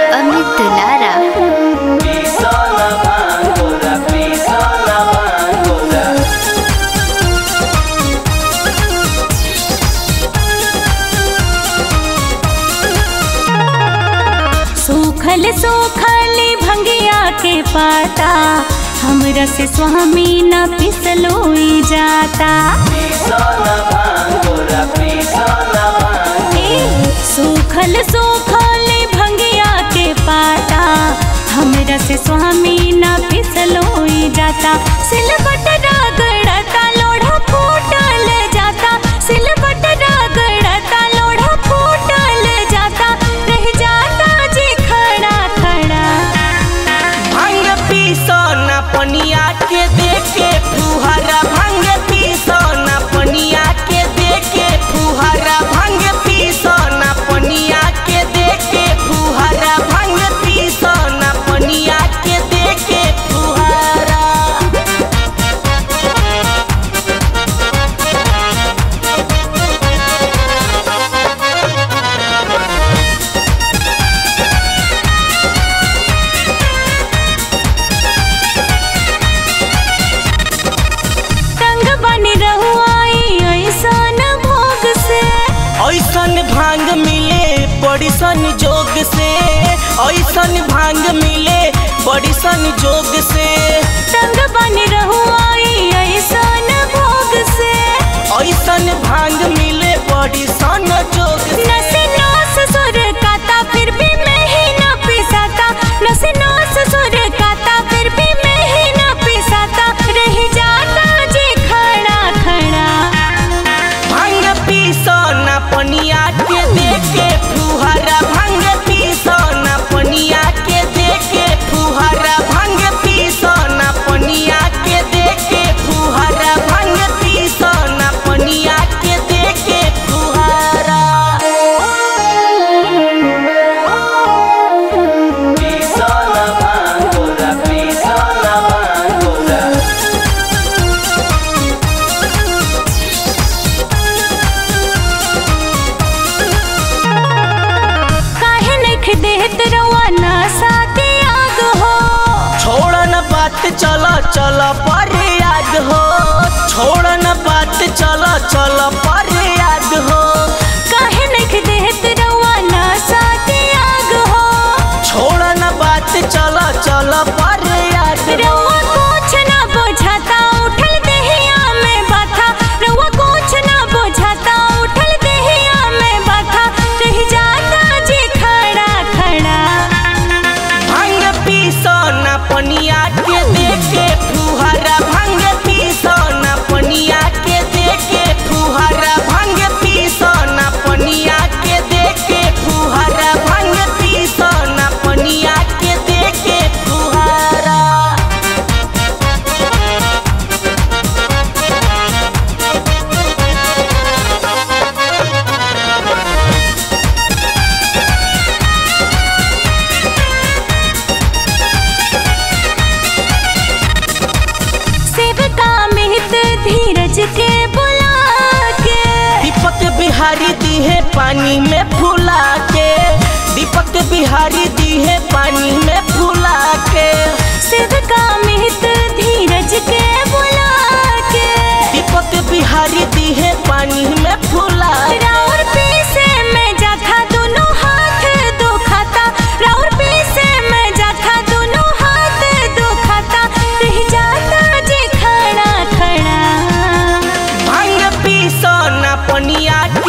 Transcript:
अमित दुलारा Pisola Bangora, Pisola Bangora. सूखल सूखल भंगिया के पाता हमरा से स्वामी न पिसलोई जाता Pisola Bangora, Pisola Bangora. ए, सूखल सूखल भंगिया के पाता हमरा से स्वामी न पिसलोई जाता सिलबट रगड़ता लोढ़ा फूटल जाता सिलबट रगड़ता लोढ़ा फूटल जाता रह जाता जी खड़ा खड़ा भांग पीसो ना पनिया के देके फुहारा भांग पीसो ना पनिया के देके फुहारा भांग पीसो ना पनिया के देके फुहारा भांग पीसो ना पनिया के देके फुहारा तंग बन रहुआई ऐसन भोग से ऐसन भांग मिले बड़ी सन जोग से ऐसन भांग मिले बड़ी सन जोग से तंग बन रहुआई ऐसन भोग से ऐसन भांग मिले बड़ी सन जोग से नस नस सुर काता फिर भी मैं ही न पिसाता नस नस सुर काता फिर भी मैं ही न पिसाता रह जाता जी खड़ा खड़ा भांग पीसो ना पनिया के देके फुहारा भांग पीसो ना पनिया के देके फुहारा भांग पीसो ना पनिया के देके फुहारा भांग पीसो ना पनिया के देके फुहारा Pisola Bangora, Pisola Bangora. काहे नख देत रवा ना साथे आग हो छोड़ न बात चलो चलो पर याद हो छोड़ न बात चलो चलो पर याद हो काहे नख देत रवा ना साथे आग हो छोड़ न बात चलो चलो पर याद हो रवा कुछ ना बुझाता उठल देहिया में बाथा रवा कुछ ना बुझाता उठल देहिया में बाथा रह जाता जी खड़ा खड़ा भांग पीसो न पनिया के देके फुहारा भांग पीसो न पनिया के देके फुहारा भांग पीसो न पनिया के देके फुहारा भांग पीसो न पनिया के देके फुहारा सेवका मिहित धीरज के बुला के दीपक बिहारी दी है पानी में फुला के दीपक बिहारी दी है पानी में फुला के सेवका मिहित धीरज के बुला के दीपक बिहारी दी है पानी में फुला के राउर पीसे में जाथा दोनों हाथ दुखाता राउर पीसे में जाथा दोनों हाथ दुखाता रह जाता जी खड़ा खड़ा भांग पीसो ना पनिया